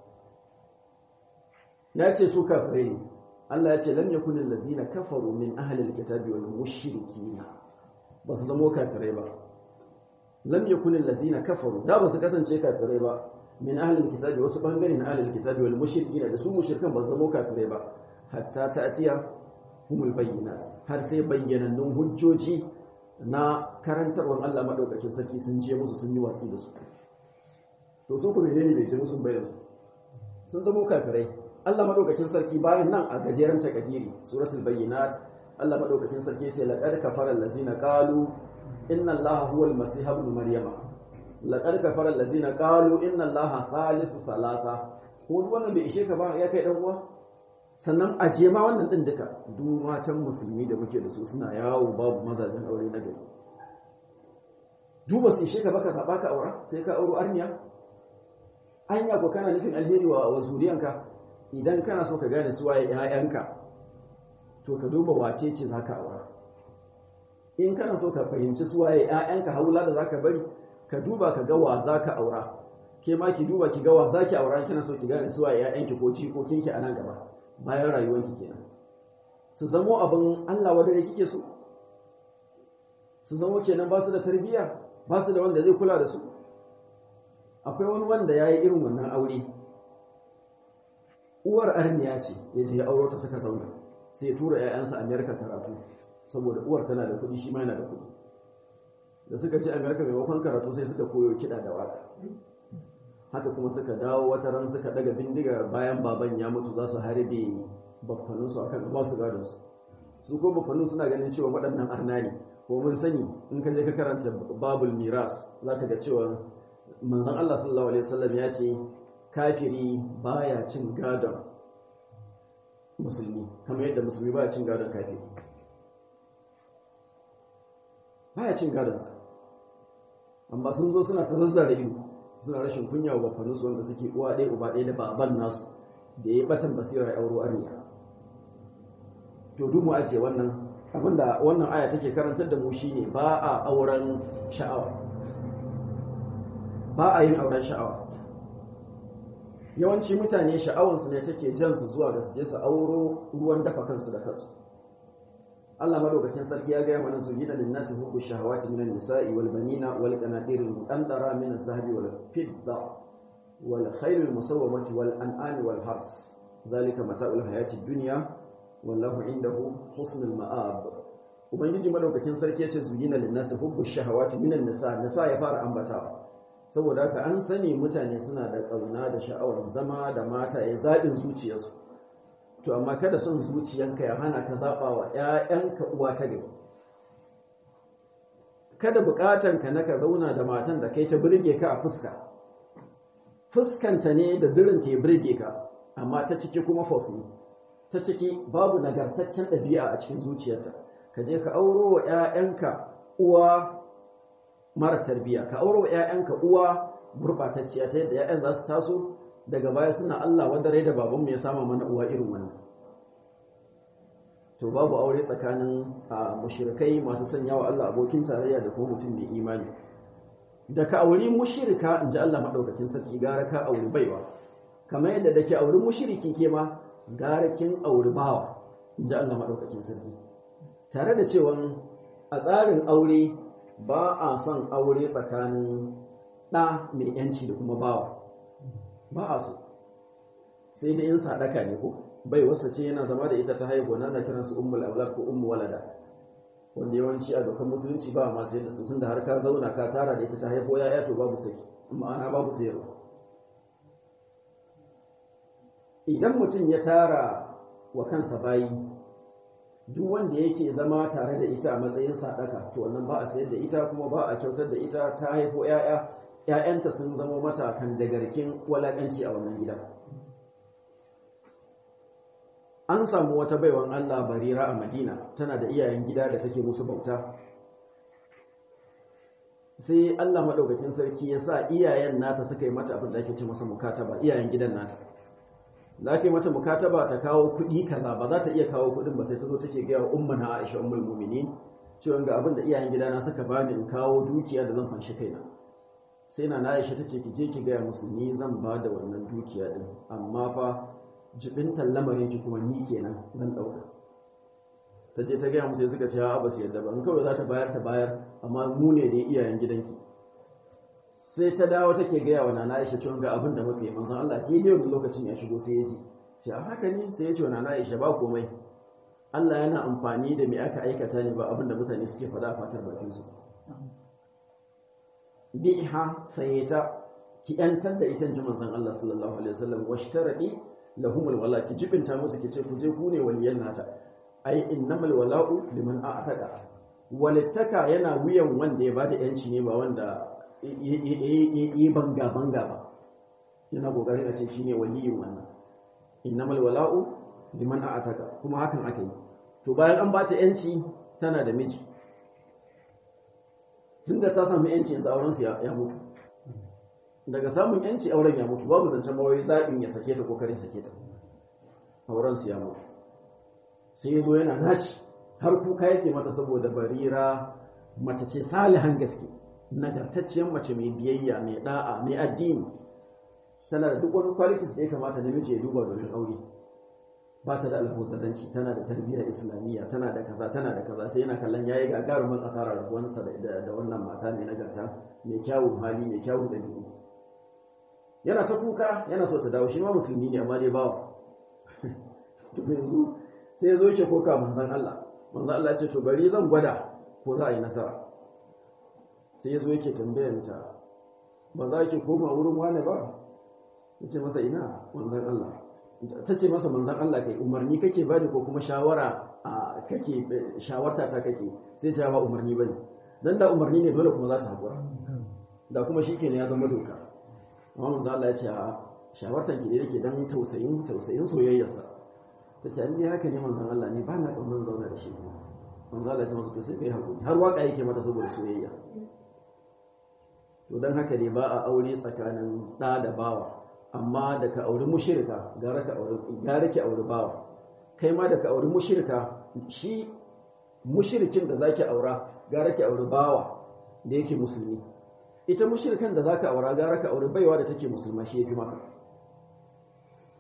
ya ce su kafirai ne Allah ya ce lam yakunil lazina kafaru min ahli alkitabi wal mushrikin ba su zamo kafirai ba lam yakunil lazina kafaru da ba su kasance kafirai ba min ahli alkitabi wasu bangare na ahli alkitabi wal mushrikin da su mushrikan ba su zamo kafirai ba hatta ta'tiya humul bayyinat har sai bayyanannun hujjoji na karantarwar Allah madaukakin sarki sun je musu sun yi watsi da su to su kuma ne bai je musu bayan sun zamo kafirai Allah madaukakin sarki bayan nan a gajeren takadiri suratul bayyinat Allah madaukakin sarki ya ce laqad kafara allazina qalu inna allaha huwa almasih ibn maryama laqad kafara allazina qalu inna allaha thalithu thalatha ko wannan bai ishe ka ba ya kai dan uwa sannan a je ma wannan din duka duk matan musulmi da muke da su suna yawo babu mazajen aure na gari duba su ishe ka baka saba ka aura sai ka auro arniya anya ko kana nufin alheri wa wa zuriyanka idan kana so ka gane su waye ƴaƴanka to ka duba wace ce zaka aura in kana so ka fahimci su waye ƴaƴanka haula da zaka bari ka duba ka ga wa zaka aura ke ma ki duba ki ga wa zaki aura kina so ki gane su waye ƴaƴanki ko jikokinki a nan gaba bayan rayuwanki kenan su zamo abin Allah wanda da kike so su zamo kenan ba su da tarbiyya ba su da wanda zai kula da su akwai wani wanda ya yi irin wannan aure uwar arniya ce ya je auro ta suka zauna sai ya tura 'ya'yansa amerika karatu saboda uwar tana da kuɗi shi ma yana da kuɗi da suka je amerika maimakon karatu sai suka koyo kiɗa da waka haka kuma suka dawo wata ran suka daga bindiga bayan baban ya mutu za su harbe baffaninsu a kan ba su gadon su su ko baffanin suna ganin cewa waɗannan arna ne ko mun sani in ka je ka karanta babul miras za ka ga cewa manzon Allah sallallahu alaihi wasallam ya ce kafiri baya cin gadon musulmi kamar yadda musulmi baya cin gadon kafiri baya cin gadonsa amma sun zo suna ta zazzara ido suna rashin kunya wa bafaninsu wanda suke uwa ɗaya uba ɗaya da baban nasu da ya yi batan basira ya auro arniya to duk mu ajiye wannan abinda wannan aya take karantar da mu shine ba a auren sha'awa ba a yin auren sha'awa yawanci mutane sha'awansu ne take jan su zuwa ga su je su auro ruwan dafa kansu da kansu Allah madaukakin sarki ya gaya mana su gina lin nasi hubbu shahawati minan nisa'i wal banina wal qanatir al muqaddara min az-zahabi wal fidda wal khayl al musawwamati wal an'ami wal hars zalika mata'ul hayati dunya wallahu indahu husnul ma'ab ubangiji madaukakin sarki yace zuyina linnasi hubbu shahawati minan nisa nisa ya fara ambatawa saboda haka an sani mutane suna da kauna da sha'awar zama da mata ya zabin zuciyarsu to amma kada son zuciyanka ya hana ka zaba wa ƴaƴanka uwa ta gari kada bukatanka na ka zauna da matan da kai ta burge ka a fuska fuskanta ne da dirinta ya burge ka amma ta ciki kuma fosni ta ciki babu nagartaccen ɗabi'a a cikin zuciyarta ka je ka auro wa 'ya'yanka uwa mara tarbiyya ka auro wa 'ya'yanka uwa gurɓatacciya ta yadda 'ya'yan za su taso daga baya suna Allah wanda rai da babanmu ya sama mana uwa irin wannan to babu aure tsakanin mushrikai masu sanya wa Allah abokin tarayya da kuma mutum mai imani da ka auri mushrika in ji Allah maɗaukakin sarki gara ka auri baiwa kamar yadda da ke auri mushriki ke ma gara kin auri bawa in ji Allah maɗaukakin sarki tare da cewa a tsarin aure ba a son aure tsakanin ɗa mai yanci da kuma bawa ba a so sai da in sadaka ne ko bai wasa ce yana zama da ita ta haihu na na kiransu ummul aulad ko ummu walada wanda yawanci a dokan musulunci ba masu yadda su tunda har ka zauna ka tara da ita ta haifo yaya to babu saki ma'ana babu sayarwa idan mutum ya tara wa kansa bayi duk wanda yake zama tare da ita a matsayin sadaka to wannan ba a sayar da ita kuma ba a kyautar da ita ta haifo yaya yayanta sun zama mata kan dagarkin walakanci a wannan gida an samu wata baiwan Allah barira a Madina tana da iyayen gida da take musu bauta sai Allah madaukakin sarki ya sa iyayen nata suka yi mata abin da ake ce masa mukataba iyayen gidan nata da ake mata mukataba ta kawo kuɗi kaza ba za ta iya kawo kuɗin ba sai ta zo take gaya wa umma na Aisha ummul mu'minin cewa ga abin da iyayen gidana suka bani in kawo dukiya da zan fanshi kaina sai na Aisha tace ki je ki gaya musu ni zan ba da wannan dukiya din amma fa jibintan lamarin ki kuma ni kenan zan dauka ta je ta gaya musu suka ce a ba su yadda ba in kawai za ta bayar ta bayar amma mu ne da iyayen gidanki sai ta dawo take gaya wa nana Aisha cewa ga abin da muka yi manzon Allah ke ne wani lokacin ya shigo sai ya ji sai a haka ne sai ya ce wa nana Aisha ba komai Allah yana amfani da me aka aikata ne ba abin da mutane suke faɗa a fatar bakin su biha sai ta ki yantar da ita ji manzon Allah sallallahu alaihi wasallam washtaradi lahumul wala ki jibinta musu ki ce ku je ku ne waliyan nata ai innamal wala'u liman a'taqa walittaka yana wuyan wanda ya bada yanci ne ba wanda yi banga banga ba yana kokarin a ce shine waliyin wannan innamal wala'u liman a'taqa kuma hakan aka yi to bayan an bata yanci tana da miji tunda ta samu yanci yanzu auren su ya mutu daga samun yanci auren ya mutu babu zancen mawai zaɓin ya sake ta kokarin sake ta auren su ya mutu sai ya zo yana naci har kuka yake mata saboda barira mace ce salihan gaske nagartacciyar mace mai biyayya mai da'a mai addini tana da duk wani qualities da ya kamata namiji ya duba domin aure ba ta da alhuzanci tana da tarbiyyar islamiyya tana da kaza tana da kaza sai yana kallon yayi gagarumin asarar rabuwansa da wannan mata mai nagarta mai kyawun hali mai kyawun dabi'u yana ta kuka yana so ta dawo shi ma musulmi ne amma dai bawa to yanzu sai ya zo yake koka manzon Allah manzon Allah ya ce to bari zan gwada ko za a yi nasara sai ya zo yake tambayar ta ba za ki koma wurin wani ba yace masa ina manzon Allah ta ce masa manzon Allah kai umarni kake bani ko kuma shawara a kake shawarta ta kake sai ta ba umarni bane dan da umarni ne dole kuma za ta hakura da kuma shikenan ya zama doka amma manzon Allah ya ce a shawartan ki da yake dan tausayin tausayin soyayyarsa ta ce an haka ne manzon Allah ne ba na kaunar zauna da shi manzon Allah ya ce masa to sai kai hakuri har waka yake mata saboda soyayya to dan haka ne ba a aure tsakanin ɗa da bawa amma da ka auri mushrika gara ka auri gara ki auri bawa kai ma da ka auri mushrika shi mushrikin da zaki aura gara ki auri bawa da yake musulmi ita mushrikan da zaka aura gara ka auri baiwa da take musulma shi yafi maka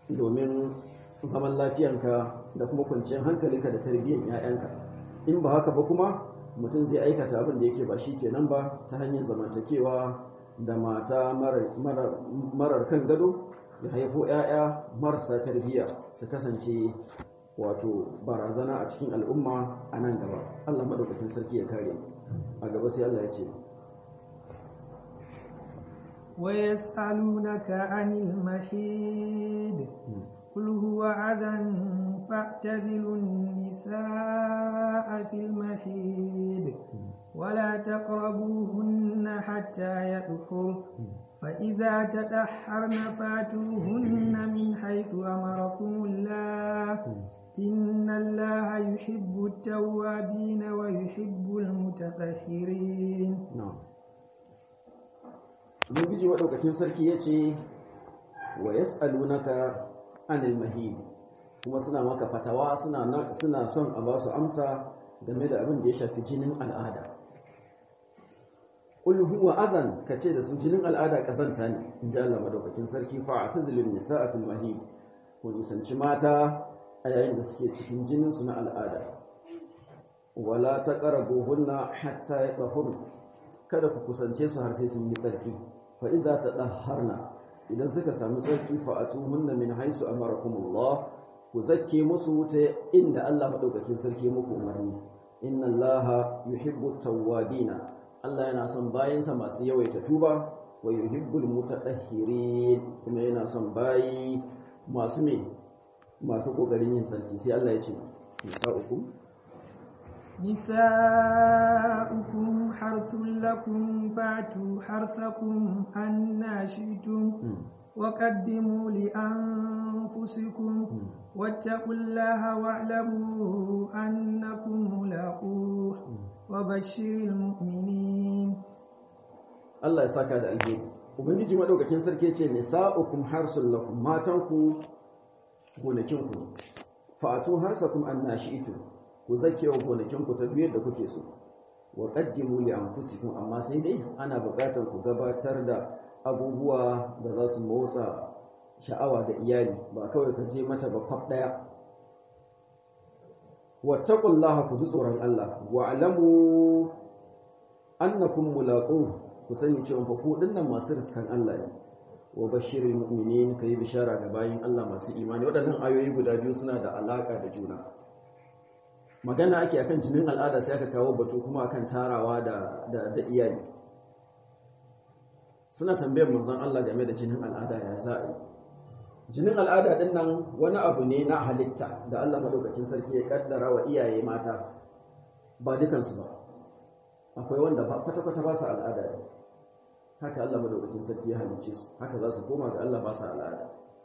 domin zaman lafiyanka da kuma kwanciyar hankalinka da tarbiyyar 'ya'yanka in ba haka ba kuma mutum zai aikata abin da yake ba shi kenan ba ta hanyar zamantakewa da mata marar kan gado ya haifo 'ya'ya marasa tarbiyya su kasance wato barazana a cikin al'umma a nan gaba allah maɗaukakin sarki ya kare a gaba sai allah ya ce ويسألونك عن المحيد قل هو أذى فاعتزلوا النساء في المحيد ولا تقربوهن حتى يطهر فإذا تدحرن فاتوهن من حيث أمركم الله إن الله يحب التوابين ويحب المتطهرين نعم Ubangiji maɗaukakin sarki ya ce wa yas'alunaka anil mahid kuma suna maka fatawa suna son a ba su amsa game da abin da ya shafi jinin al'ada qul huwa adan kace da su jinin al'ada kazanta ne in ji Allah madaukakin sarki fa atazilun nisaa fil mahid ku nisanci mata a yayin da suke cikin jinin su na al'ada wala taqrabuhunna hatta yatahurna kada ku kusance su har sai sun yi tsarki fa iza tadahharna idan suka samu tsarki fa atuhunna min haisu amarakumullah ku zakke musu ta inda Allah madaukakin sarki muku umarni inna allaha yuhibbu tawwabina Allah yana son bayansa masu yawaita tuba wa yuhibbul mutatahhirin kuma yana son bayi masu me masu kokarin yin sarki sai Allah ya ce nisa'ukum نساؤكم حرث لكم فاتوا حرثكم أنا شئتم وقدموا لأنفسكم واتقوا الله واعلموا أنكم ملاقوه وبشر المؤمنين Allah ya saka da alheri ubangiji madaukakin sarki ce nisa'ukum harsul lakum matanku gonakinku fa'atu harsakum annashi'tu ku zakewa gonakinku ta duk da kuke so wa qaddimu li anfusikum amma sai dai ana buƙatar ku gabatar da abubuwa da za su motsa sha'awa da iyali ba kawai ka je mata ba kwaf daya wattaqullaha ku ji tsoron Allah wa alamu annakum mulaqu ku sani cewa fa ku dinnan masu riskan Allah ne wa bashiril mu'minin kai bishara ga bayin Allah masu imani waɗannan ayoyi guda biyu suna da alaka da juna magana ake akan jinin al'ada sai aka kawo batu kuma akan tarawa da da, da iyali suna tambayar manzon Allah game da jinin al'ada ya za a yi jinin al'ada din nan wani abu ne na halitta da Allah madaukakin sarki ya kaddara wa iyaye mata ba dukansu ba akwai wanda ba kwata-kwata ba su al'ada ne haka Allah madaukakin sarki ya halicce su haka za su koma ga Allah ba su al'ada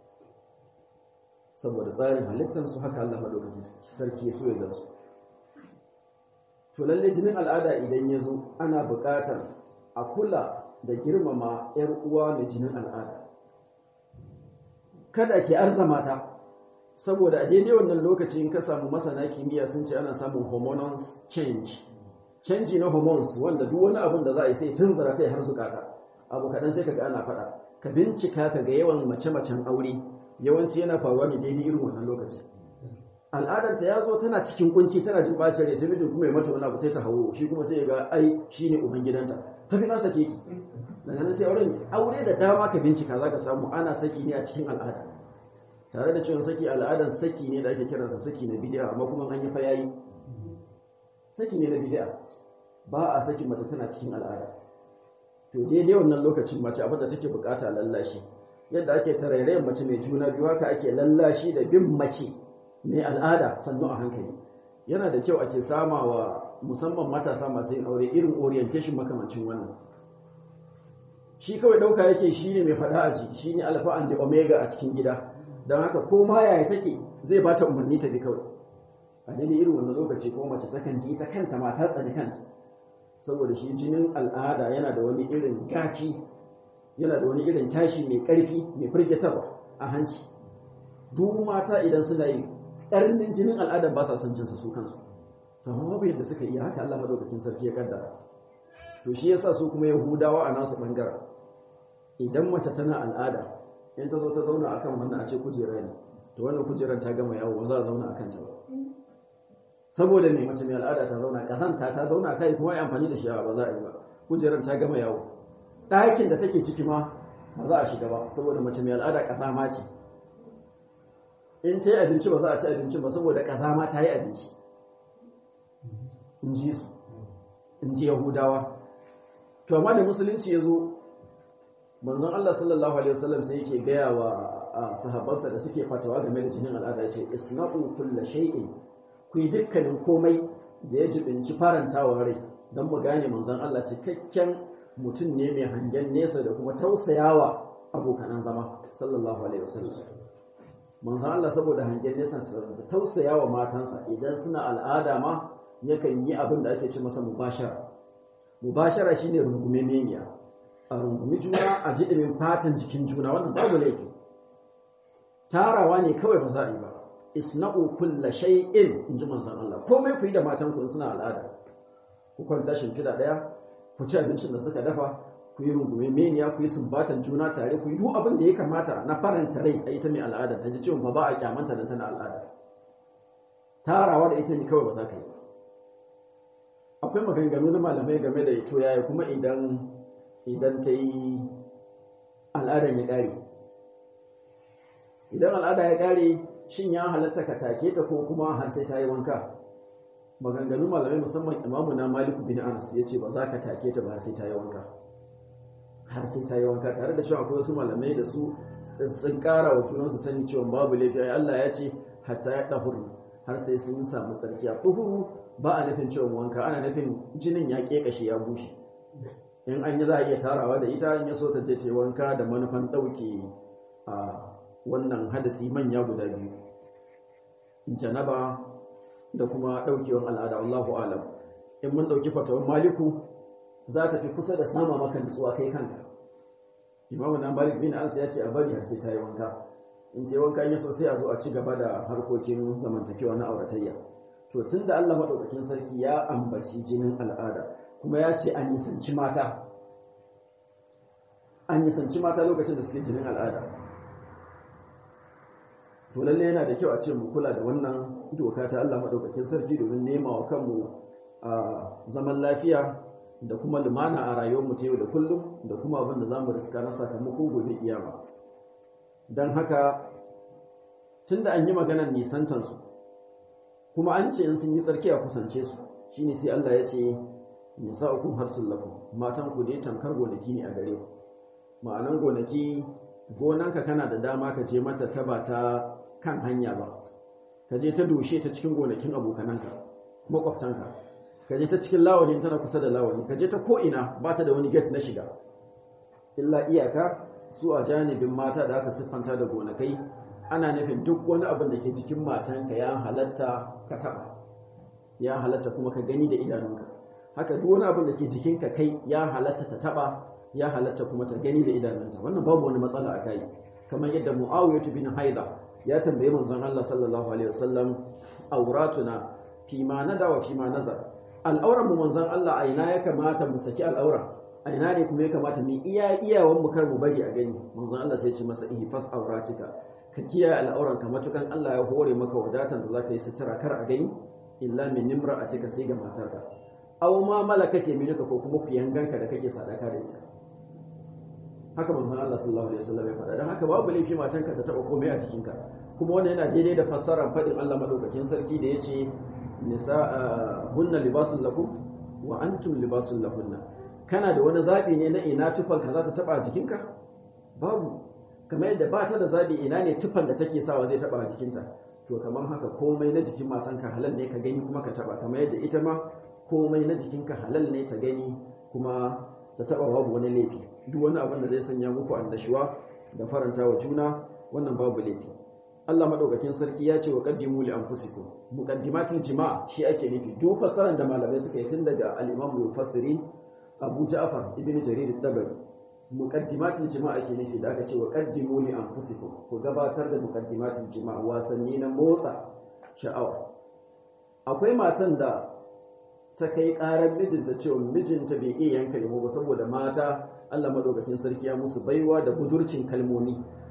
saboda tsarin halittarsu haka Allah madaukakin sarki ya so ya gansu to lalle jinin al'ada idan ya zo ana buƙatar a kula da girmama 'yar uwa mai jinin al'ada kada ke arzama ta saboda a daidai wannan lokaci in ka samu masana kimiyya sun ce ana samun hormonal change canji na hormones wanda duk wani abin da za a yi sai tunzura sai har zukata abu kaɗan sai kaga ana faɗa ka bincika ka ga yawan mace-macen aure yawanci yana faruwa ne daidai irin wannan lokaci al'adarta ya zo tana cikin kunci tana jin bacin rai sai mijin kuma ya mata wani abu sai ta hawo shi kuma sai ya ga ai shine uban gidanta tafi na sake ki daga nan sai auren aure da dama ka bincika zaka samu ana saki ne a cikin al'ada tare da cewa saki al'adan saki ne da ake kiransa saki na bid'a amma kuma an yi fa yayi saki ne na bid'a ba a saki mace tana cikin al'ada to daidai wannan lokacin mace abin da take bukata lallashi yadda ake tarairayin mace mai juna biyu haka ake lallashi da bin mace mai al'ada sannu a hankali yana da kyau ake sama wa musamman matasa masu yin aure irin orientation makamancin wannan shi kawai ɗauka yake shi ne mai faɗa a ji shi ne alfa and the omega a cikin gida don haka ko ma yaya take zai ba ta umarni ta bi kawai a daidai irin wannan lokaci ko mace takan ji ta kanta ma ta tsani kanta saboda shi jinin al'ada yana da wani irin gafi yana da wani irin tashi mai ƙarfi mai firgitarwa a hanci duk mata idan suna yi ƙarnin jinin al'adar ba sa son jinsa su kansu to amma babu yadda suka iya haka Allah madaukakin sarki ya kaddara to shi yasa su kuma yahudawa a nasu bangaren idan mace tana al'ada in ta zo ta zauna akan wannan a ce kujera ne to wannan kujerar ta gama yawo ba za a zauna akan ta ba saboda mai mace mai al'ada ta zauna kazanta ta zauna kai kuma yi amfani da shi ba za a yi ba kujerar ta gama yawo ɗakin da take ciki ma ba za a shiga ba saboda mace mai al'ada ƙasa ma ce in ta yi abinci ba za a ci abinci ba saboda ƙasa ma ta yi abinci in ji su in ji yahudawa to amma da musulunci ya zo manzon Allah sallallahu alaihi wasallam sai yake gaya wa sahabbansa da suke fatawa game da jinin al'ada ya ce isna'u kulla shay'in ku yi dukkanin komai da ya jibinci farantawa rai don mu gane manzon Allah cikakken mutum ne mai hangen nesa da kuma tausayawa abokanan zama sallallahu alaihi wasallam manzon Allah saboda hangen nesa da tausayawa matansa idan suna al'ada ma yakan yi abin da ake ce masa mubashara mubashara shine rungume meniya a rungumi juna a jiɗimin fatan jikin juna wannan babu laifi tarawa ne kawai ba za a yi ba isna'u kulla shay'in in ji manzon Allah komai ku yi da matan ku suna al'ada ku kwanta shimfiɗa ɗaya ku ci abincin da suka dafa ku yi rungume meniya ku yi sumbatan juna tare ku yi duk abin da ya kamata na faranta rai a ita mai al'ada ta ji cewa ba ba a kyamanta da tana al'ada tarawa da ita ne kawai ba za ka yi akwai maganganu na malamai game da ito yaya kuma idan idan ta yi al'adan ya ƙare idan al'ada ya ƙare shin ya halatta ka take ta ko kuma har sai ta yi wanka maganganu malamai musamman imamu na maliku bin anas ya ce ba za ka take ta ba har sai ta yi wanka har sai ta yi wanka tare da cewa akwai wasu malamai da su sun ƙara wa junansu sani cewa babu laifi ai Allah ya ce hatta ya ɗahuru har sai sun samu tsarki a ɗuhuru ba a nufin cewa wanka ana nufin jinin ya ƙeƙashe ya bushe in an yi za a iya tarawa da ita in ya so ta je ta wanka da manufan ɗauke a wannan hadasi manya guda biyu janaba da kuma ɗaukewan al'ada Allahu alam in mun ɗauki fatawan maliku za ta fi kusa da sama maka nutsuwa kai kanka imamu na malik bin anas ya ce a bari har sai ta yi wanka in ce wanka ya so sai a zo a ci gaba da harkokin zamantakewa na auratayya to tun da Allah maɗaukakin sarki ya ambaci jinin al'ada kuma ya ce an nisanci mata an nisanci mata lokacin da suke jinin al'ada to lalle yana da kyau a ce mu kula da wannan doka ta Allah maɗaukakin sarki domin nema wa kanmu a zaman lafiya da kuma lumana a rayuwarmu ta yau da kullum da kuma abin da za mu riska na sakamakon gobe kiyama don haka tun da an yi maganar nisantansu kuma an ce in sun yi tsarki a kusance su shine sai Allah ya ce nisa'ukum harsul lakum matan ku dai tamkar gonaki ne a gare ku ma'anan gonaki gonanka kana da dama ka je mata ta ba ta kan hanya ba ka je ta doshe ta cikin gonakin abokananka makwabtanka ka je ta cikin lawani tana kusa da lawani ka je ta ko ina ba ta da wani gate na shiga illa iyaka su a janibin mata da aka siffanta da gonakai ana nufin duk wani abin da ke jikin matanka ya halatta ka taɓa ya halatta kuma ka gani da idanunka haka duk wani abin da ke jikinka kai ya halatta ta taɓa ya halatta kuma ta gani da idanunta wannan babu wani matsala a kai kamar yadda mu'awiyatu bin haida ya tambaye manzon Allah sallallahu alaihi wasallam auratuna fi ma nada wa fi ma nazar al'auran mu manzon Allah a ina ya kamata mu saki al'aura a ina ne kuma ya kamata mu iya iyawan mu kar mu bari a gani manzon Allah sai ya ce masa ihfas auratika ka kiyaye al'auranka matukan Allah ya hore maka wadatan da zaka yi sutura kar a gani illa min nimra'atika sai ga matarka aw ma malakat yaminuka ko kuma ku yanganka da kake sadaka da ita haka manzon Allah sallallahu alaihi wasallam ya faɗa dan haka babu laifi matanka ta taba komai a jikinka kuma wannan yana daidai da fassarar faɗin Allah madaukakin sarki da yace nisa hunna libasul lakum wa antum libasul lahunna kana da wani zabi ne na ina tufanka za ta taba jikinka babu kamar yadda ba ta da zabi ina ne tufan da take sawa zai taba a jikinta to kamar haka komai na jikin matanka halal ne ka gani kuma ka taba kamar yadda ita ma komai na jikinka halal ne ta gani kuma ta taba babu wani laifi duk wani abin da zai sanya muku annashuwa da faranta wa juna wannan babu laifi Allah madaukakin sarki ya ce wa qaddimu li anfusikum muqaddimatul jima' shi ake nufi duk fasaran da malamai suka yi tun daga al-Imam al-Mufassirin Abu Ja'far ibn Jarir al-Tabari muqaddimatul jima'a ake nufi da aka ce wa qaddimu li anfusikum ku gabatar da muqaddimatul jima'a wasanni na motsa sha'awa akwai matan da ta kai karar mijinta cewa mijinta bai iya yanka lemo ba saboda mata Allah madaukakin sarki ya musu baiwa da budurcin kalmomi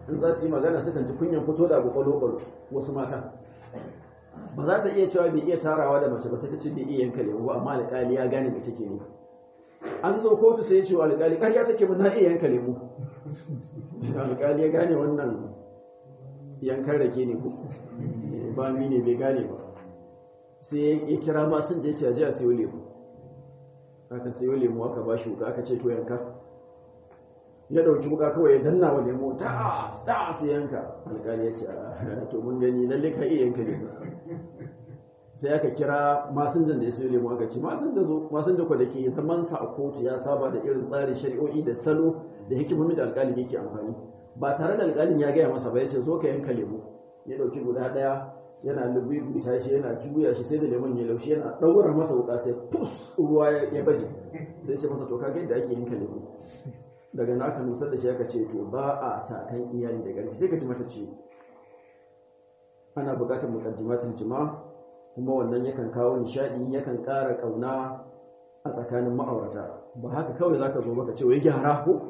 in za su yi magana sukan ji kunyan fito da abu kwalo wasu mata ba za ta iya cewa bai iya tarawa da mace ba sai ta ce bai iya yanka lemu ba amma alƙali ya gane mai take ne an zo kotu sai ya ce wa alƙali ƙarya take mun na iya yanka lemu alƙali ya gane wannan yankan rake ne ko ba mi ne bai gane ba sai ya kira ma sun je ce a je a sayo lemu aka sayo lemu aka ba shi wuka aka ce to yanka ya dauki wuka kawai ya danna wa lemu ta ta sai yanka alƙali ya ce to mun gani lalle ka iya yanka lemu sai aka kira masinjan da ya sayo lemu aka ce masinja zo masinja ko da ke zaman sa a kotu ya saba da irin tsarin shari'o'i da salo da hikimomi da alƙalin yake amfani ba tare da alƙalin ya gaya masa ba ya ce zo ka yanka lemu ya dauki guda ɗaya yana lubuta shi yana juya shi sai da lemon ya laushi yana ɗaura masa wuka sai pus ruwa ya baje sai ce masa to kaga yadda ake yanka lemu daga naka nusar da shi aka ce to ba a takan iyali da ƙarfi sai ka ji mata ce ana buƙatar muqaddimatul jima kuma wannan yakan kawo nishadi yakan ƙara ƙauna a tsakanin ma'aurata ba haka kawai zaka zo maka ce wai gyara ko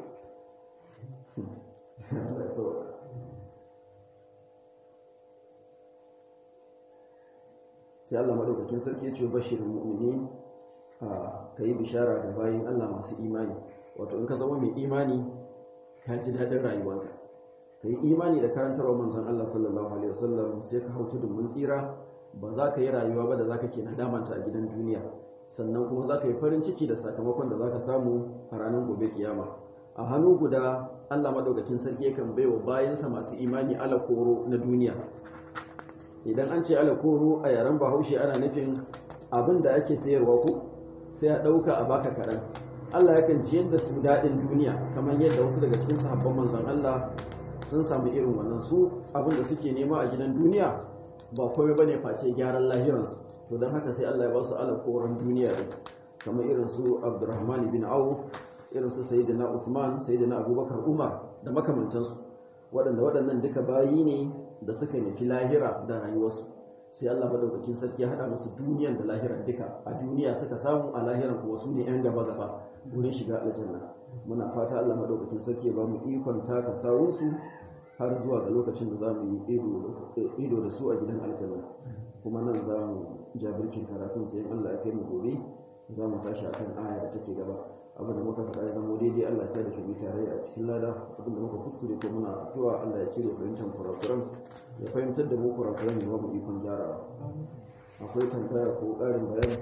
sai Allah madaukakin sarki ya ce bashirin mu'minin ka yi bishara ga bayin Allah masu imani wato in ka zama mai imani ka ji daɗin rayuwarka ka yi imani da karantarwa manzon Allah sallallahu alaihi wasallam sai ka hau tudun mun tsira ba za ka yi rayuwa ba da za ka ke nadamanta a gidan duniya sannan kuma za ka yi farin ciki da sakamakon da za ka samu a ranar gobe kiyama a hannu guda Allah madaukakin sarki yakan baiwa bayansa masu imani alakoro na duniya idan an ce alakoro a yaren bahaushe ana nufin abin da ake sayarwa ko sai a ɗauka a baka kaɗan Allah yakan ciyar da su daɗin duniya kamar yadda wasu daga cikin sahabban manzon Allah sun samu irin wannan su abin da suke nema a gidan duniya ba komai bane face gyaran lahiransu to don haka sai Allah ya ba su alakoran duniya ɗin kamar irin su Abdurrahman bin Auf irin su Sayyidina Usman Sayyidina Abubakar Umar da makamantansu waɗanda waɗannan duka bayi ne da suka nufi lahira da rayuwarsu sai Allah madaukakin sarki ya hada musu duniyan da lahiran duka a duniya suka samu a lahiran kuma su ne yan gaba gaba wurin shiga aljanna muna fata Allah madaukakin sarki ya ba mu ikon taka sawun su har zuwa ga lokacin da za mu yi ido da su a gidan aljanna kuma nan za mu jabirkin karatun sai Allah ya kai mu gobe za mu tashi akan aya da take gaba abin da muka faɗa ya zama daidai Allah ya sa da shi tare a cikin lada abin da muka kuskure ko muna addu'a Allah ya cire fahimtar kurakuran ya fahimtar da mu kurakuran ya ba mu ikon gyarawa akwai tambaya ko ƙarin bayani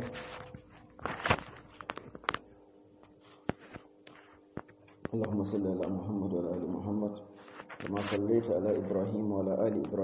اللهم صل على محمد وعلى ال محمد كما صليت على ابراهيم وعلى ال ابراهيم